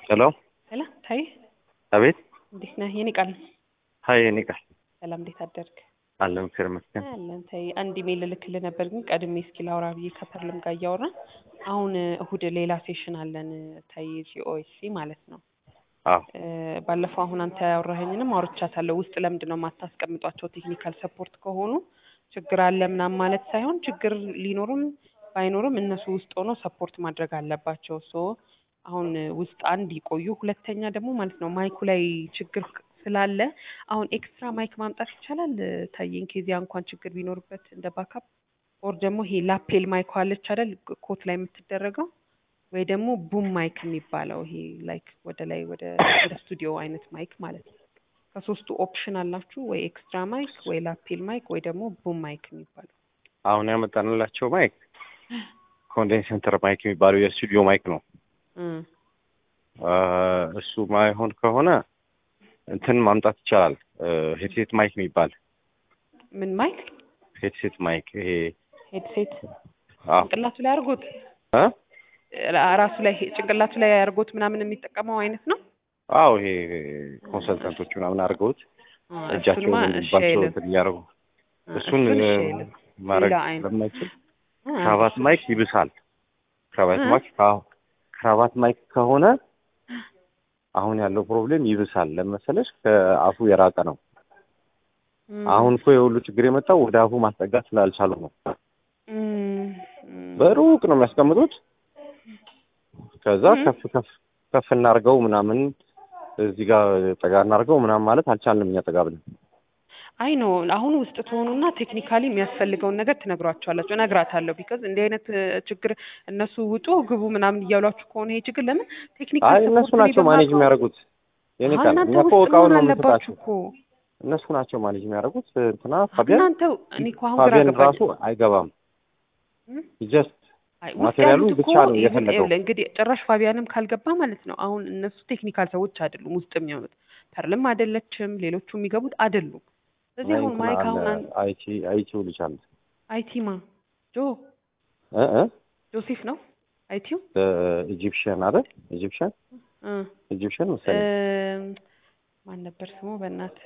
ሄሎ ሄሎ ታይ አቤት እንዴት ነህ? የኔ ቃል ሀይ እኔ ቃል ሰላም፣ እንዴት አደርግ? አለን እግዚአብሔር ይመስገን። አለን ታይ። አንድ ኢሜል ልልክልህ ነበር ግን ቀድሜ እስኪ ላውራ ብዬ ከፐርልም ጋር እያወራን አሁን እሁድ ሌላ ሴሽን አለን ታይ ጂኦኤስሲ ማለት ነው። አዎ እ፣ ባለፈው አሁን አንተ ያወራኸኝንም አውርቻታለሁ። ውስጥ ለምንድን ነው የማታስቀምጧቸው? ቴክኒካል ሰፖርት ከሆኑ ችግር አለ ምናምን ማለት ሳይሆን ችግር ሊኖርም ባይኖርም እነሱ ውስጥ ሆኖ ሰፖርት ማድረግ አለባቸው። ሶ አሁን ውስጥ አንድ ይቆዩ። ሁለተኛ ደግሞ ማለት ነው ማይኩ ላይ ችግር ስላለ አሁን ኤክስትራ ማይክ ማምጣት ይቻላል። ታየኝ ኬዚያ እንኳን ችግር ቢኖርበት እንደ ባካፕ ኦር ደግሞ ይሄ ላፔል ማይክ አለች አይደል ኮት ላይ የምትደረገው ወይ ደግሞ ቡም ማይክ የሚባለው ይሄ ላይክ ወደ ላይ ወደ ወደ ስቱዲዮ አይነት ማይክ ማለት ነው። ከሶስቱ ኦፕሽን አላችሁ ወይ ኤክስትራ ማይክ ወይ ላፔል ማይክ ወይ ደግሞ ቡም ማይክ የሚባለው አሁን ያመጣንላቸው ማይክ ኮንዴንሰንተር ማይክ የሚባለው የስቱዲዮ ማይክ ነው። እም፣ አ፣ እሱ ማይሆን ከሆነ እንትን ማምጣት ይቻላል። ሄድሴት ማይክ የሚባል ምን ማይክ ሄድሴት ማይክ ይሄ ሄድሴት አዎ ጭንቅላቱ ላይ አድርጎት እ? ራሱ ላይ ጭንቅላቱ ላይ አድርጎት ምናምን የሚጠቀመው አይነት ነው። አዎ ይሄ ኮንሰልታንቶች ምናምን አድርገውት አ፣ እጃቸውን እሱንማ እሺ እንዲባቸው አይልም። እንትን እያደረጉ አ፣ እሱን እሱን እሺ እ፣ አይልም። ማድረግ ሌላ አይነት ስለማይችል አ፣ ክራባት እሱ- ማይክ ይብሳል። ክራባት እ? ማይክ አዎ ክራባት ማይክ ከሆነ አሁን ያለው ፕሮብሌም ይብሳል። ለመሰለሽ ከአፉ የራቀ ነው። እም፣ አሁን እኮ የሁሉ ችግር የመጣው ወደ አፉ ማስጠጋት ስላልቻሉ ነው። እም፣ እም፣ በሩቅ ነው የሚያስቀምጡት። ከዛ እም። ከፍ ከፍ ከፍ እናርገው ምናምን እዚህ ጋር ጠጋ እናርገው ምናምን ማለት አልቻልንም እኛ ጠጋ ብለን። አይ ኖ አሁን ውስጥ ትሆኑና ቴክኒካሊ የሚያስፈልገውን ነገር ትነግሯቸዋላችሁ። እነግራታለሁ ቢካዝ እንዲህ አይነት እ፣ ችግር እነሱ ውጡ ግቡ ምናምን እያሏችሁ ከሆነ ይሄ ችግር ለምን ቴክኒካል አይ እነሱ ሰፖርት ናቸው ማኔጅ የሚያደርጉት። የኔ ቃል እናንተ እኛ እኮ ውስጥ እቃውን መሆን ነው አለባችሁ የምንሰጣቸው። እኮ እነሱ ናቸው ማኔጅ የሚያደርጉት። እንትና ፋቢያን እናንተ እኔ እኮ አሁን ግራ ፋቢያን ገባኝ። ራሱ አይገባም። እም? ጀስት አይ ውስጥ ማቴሪያሉን ያሉት እኮ ብቻ ነው ኢቭን የፈለገው። ይኸውልህ እንግዲህ ጭራሽ ፋቢያንም ካልገባ ማለት ነው። አሁን እነሱ ቴክኒካል ሰዎች አይደሉም ውስጥ የሚሆኑት ፐርልም አይደለችም፣ ሌሎቹ የሚገቡት አይደሉም። ስለዚህ አሁን እንትና ማይክ አለ አሁን አን- አይቲ አይቲው ልጅ አለ አይቲማ ጆ እ እ ጆሴፍ ነው አይቲው ኢጂፕሽያን አይደል? ኢጂፕሽያን እ ኢጂፕሽያን መሰለኝ እም፣ ማን ነበር ስሙ? በእናት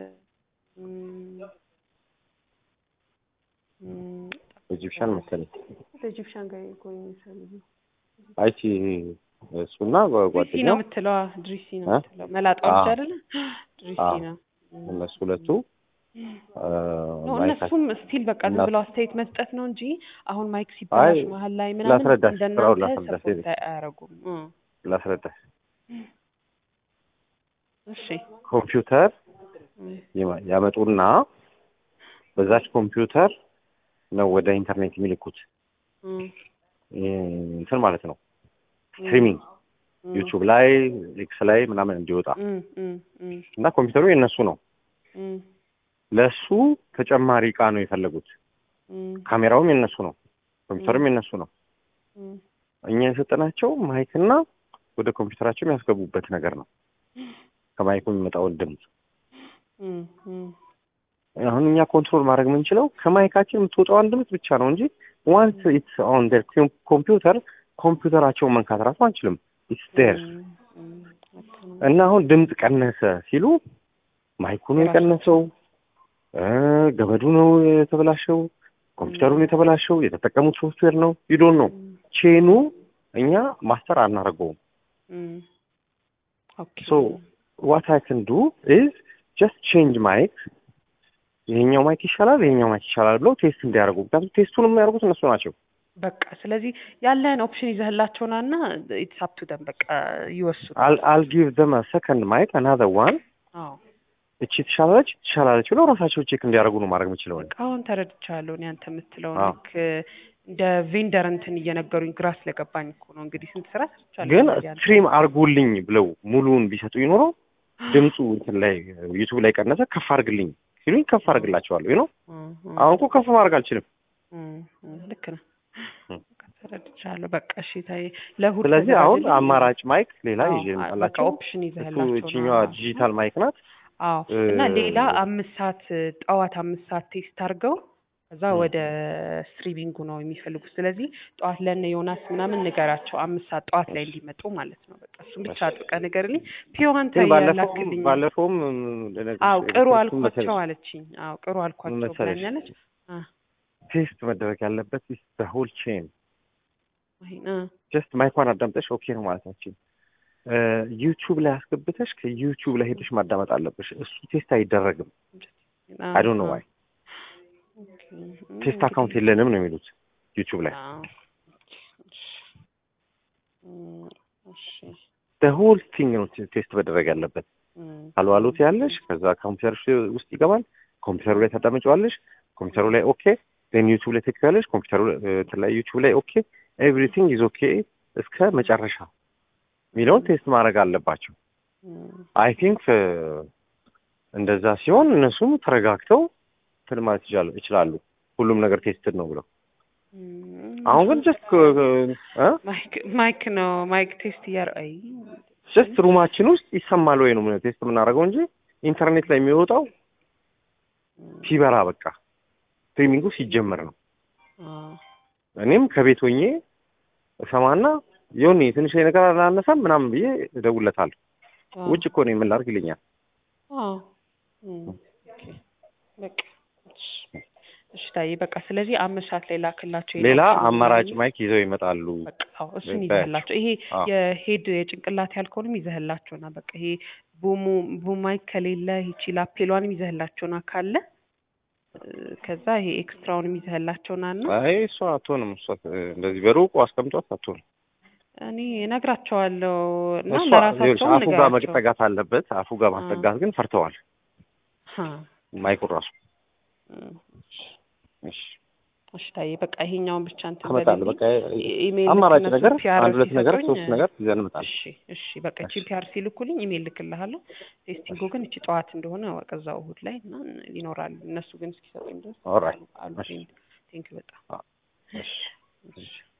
ኢጂፕሽያን መሰለኝ ኢጂፕሽያን ጋር እኮ የሚሰሩ አይቲ እሱና ድሪሲ ጓደኛው ነው የምትለዋ ድሪሲ ነው እ? የምትለው መላጣው ልጅ አዎ። አይደለ? ድሪሲ አዎ። ነው እም። እነሱ ሁለቱ አ፣ ኖ ማይካቸው እነሱም ስቲል በቃ ዝም እና- ብለው አስተያየት መስጠት ነው እንጂ አሁን ማይክ ሲበላሽ አይ፣ መሀል ላይ ምናምን ላስረዳሽ፣ ስራውን እንደናንተ ላስረዳሽ፣ ሰፖርት አያደርጉም። እ። ላስረዳሽ እሺ ኮምፒውተር እ። ይማ- ያመጡና በዛች ኮምፒውተር ነው ወደ ኢንተርኔት የሚልኩት እ። ይህ እንትን ማለት ነው ስትሪሚንግ እ። ዩቲዩብ ላይ ኤክስ ላይ ምናምን እንዲወጣ እ። እ። እ። እና ኮምፒውተሩ የእነሱ ነው። እ። ለሱ ተጨማሪ እቃ ነው የፈለጉት። እ። ካሜራውም የእነሱ ነው፣ ኮምፒውተሩም የእነሱ ነው። እ። እኛ የሰጠናቸው ማይክና ወደ ኮምፒውተራቸው የሚያስገቡበት ነገር ነው። ከማይኩ የሚመጣውን ድምፅ እ። እ። አሁን እኛ ኮንትሮል ማድረግ የምንችለው ከማይካችን የምትወጣውን ድምፅ ብቻ ነው እንጂ ዋንስ ኢትስ ኦን ዴር ኮምፒውተር ኮምፒውተራቸውን መንካት ራሱ አንችልም። ኢትስ ዴር እ። እ። ልክ ነው። እና አሁን ድምፅ ቀነሰ ሲሉ ማይኩ ነው የቀነሰው፣ እ ገመዱ ነው የተበላሸው፣ ኮምፒውተሩ ነው የተበላሸው፣ የተጠቀሙት ሶፍትዌር ነው ዩዶን ነው ቼኑ እኛ ማስተር አናደርገውም። እ። ኦኬ ሶ ዋት አይ ካን ዱ ኢዝ ጀስት ቼንጅ ማይክ ይሄኛው ማይክ ይሻላል፣ ይሄኛው ማይክ ይሻላል ብለው ቴስት እንዲያደርጉ ምክንያቱም ቴስቱን የሚያደርጉት እነሱ ናቸው። በቃ ስለዚህ ያለህን ኦፕሽን ይዘህላቸውና እና ኢትስ አፕ ቱ ደም በቃ ይወስኑ። አል ጊቭ ዘም ሰከንድ ማይክ አናዘር ዋን አዎ እቺ ትሻላለች ትሻላለች ብለው ራሳቸው ቼክ እንዲያደርጉ ነው ማድረግ የምችለው እኔ። አሁን ተረድቻለሁ። እኔ አንተ የምትለውን አዎ። ልክ እንደ ቬንደር እንትን እየነገሩኝ ግራ ስለገባኝ እኮ ነው። እንግዲህ ስንት ስራ ሰርቻለሁ። ግን እንደዚህ ያለ። ስትሪም አርጉልኝ ብለው ሙሉውን ቢሰጡ ይኖሮ ድምፁ እንትን ላይ ዩቱብ ላይ ቀነሰ ከፍ አርግልኝ ሲሉኝ ከፍ አርግላቸዋለሁ ነው። እም፣ እም፣ አሁን እኮ ከፍ ማድረግ አልችልም። እም፣ እም፣ ልክ ነው። እም። በቃ ተረድቻለሁ። በቃ እሺ ታይ ለእሑድ ስለዚህ አሁን ተዘጋጅልኝ። አማራጭ ማይክ ሌላ አዎ፣ ይዤ በቃ ልምጣላቸው። ኦፕሽን እሱ ይዘህላቸው እችኛዋ ነው። ዲጂታል ማይክ ናት። አዎ እ፣ እና ሌላ አምስት ሰዓት ጠዋት አምስት ሰዓት ቴስት አድርገው ከዛ ወደ ስትሪሚንጉ ነው የሚፈልጉት። ስለዚህ ጠዋት ለእነ ዮናስ ምናምን ንገራቸው አምስት ሰዓት ጠዋት ላይ እንዲመጡ ማለት ነው። በቃ እሱም ብቻ አጥብቀህ ንገርልኝ። ፒዮን ግን ባለፈውም ያላክልኝ ባለፈውም ልነግርሽ አው ቅሩ የፈለኩት አልኳቸው መሰለሽ አለችኝ። አው ቅሩ አልኳቸው መሰለሽ? ብላኛለች። አ ቴስት መደረግ ያለበት በሆል ቼን ይሄን አ ጀስት ማይኳን አዳምጠሽ ኦኬ ነው ማለት ናቸው። ዩቲዩብ ላይ አስገብተሽ ከዩቲዩብ ላይ ሄደሽ ማዳመጥ አለብሽ። እሱ ቴስት አይደረግም። አ አይ ዶንት ኖ ዋይ ኦኬ ቴስት አካውንት የለንም ነው የሚሉት ዩቲዩብ ላይ። አዎ እም፣ እሺ ሆል ቲንግ ነው ቴስት መደረግ ያለበት። እም፣ አሎ አሎ ትያለሽ፣ ከዛ ኮምፒውተርሽ ውስጥ ይገባል። ኮምፒውተሩ ላይ ታዳምጪዋለሽ። ኮምፒውተሩ ላይ ኦኬ፣ ዜን ዩቲዩብ ላይ ትክያለሽ። ኮምፒውተሩ እ፣ እንትን ላይ ዩቲዩብ ላይ ኦኬ፣ ኤቭሪቲንግ ኢዝ ኦኬ እስከ መጨረሻ የሚለውን ቴስት ማድረግ አለባቸው። እም፣ አይ ቲንክ እንደዛ ሲሆን እነሱም ተረጋግተው እንትን ማለት ይችላሉ ይችላሉ ሁሉም ነገር ቴስትድ ነው ብለው። እም፣ አሁን ግን ጀስት ማይክ ማይክ ነው ማይክ ቴስት እያር አይ ጀስት ሩማችን ውስጥ ይሰማል ወይ ነው ቴስት የምናደርገው እንጂ ኢንተርኔት ላይ የሚወጣው ሲበራ በቃ ስትሪሚንጉ ሲጀመር ነው። አ እኔም ከቤት ሆኜ እሰማና የሆነ ትንሽ ነገር አላነሳም ምናምን ብዬ እደውልለታለሁ። አ ውጭ እኮ ነው የምላርግ ይለኛል። አዎ እም፣ ኦኬ በቃ እሺ እሺ ታዬ በቃ ስለዚህ አምስት ሰዓት ላይ ላክላቸው ሌላ የላክልኝ አማራጭ ማይክ ይዘው ይመጣሉ። በቃ አዎ እሱን በ- ይዘህላቸው። ይሄ አዎ። የሄድ የጭንቅላት ያልከውንም ይዘህላቸው ና በቃ ይሄ ቡሙ ቡማይክ ከሌለ ይቺ ላፔሏንም ይዘህላቸው ና ካለ እ፣ ከዛ ይሄ ኤክስትራውንም ይዘህላቸው ና እና አይ እሷ አትሆንም። እሷ እ፣ እንደዚህ በሩቁ አስቀምጧት አትሆንም። እኔ እነግራቸዋለሁ እና እሷ ይኸውልሽ ለራሳቸውም አፉ ጋር ንገራቸው። መጠጋት አለበት። አፉ ጋር ማስጠጋት ግን ፈርተዋል። ሀ፣ ማይኩን ራሱ እም፣ እሺ እሺ ታዬ በቃ ይሄኛውን ብቻ እንትን አመጣለሁ። በልልኝ። በቃ ኢ- ኢሜይል አማራጭ ልክ ነገር እነሱ ፒአር አንድ ሁለት ነገር ሲሰጡኝ፣ ሶስት ነገር ይዘን እንመጣለን። እሺ እሺ በቃ እቺ እሺ። ፒአር ሲልኩልኝ ኢሜይል ልክልሃለሁ። ቴስቲንጉ ግን እቺ ጠዋት እንደሆነ ወቅ እዛው እሑድ ላይ እና ይኖራሉ። እነሱ ግን እስኪሰጡኝ ድረስ ኦልራይት አሉ። እሺ። ቴንክ በጣም እሺ እሺ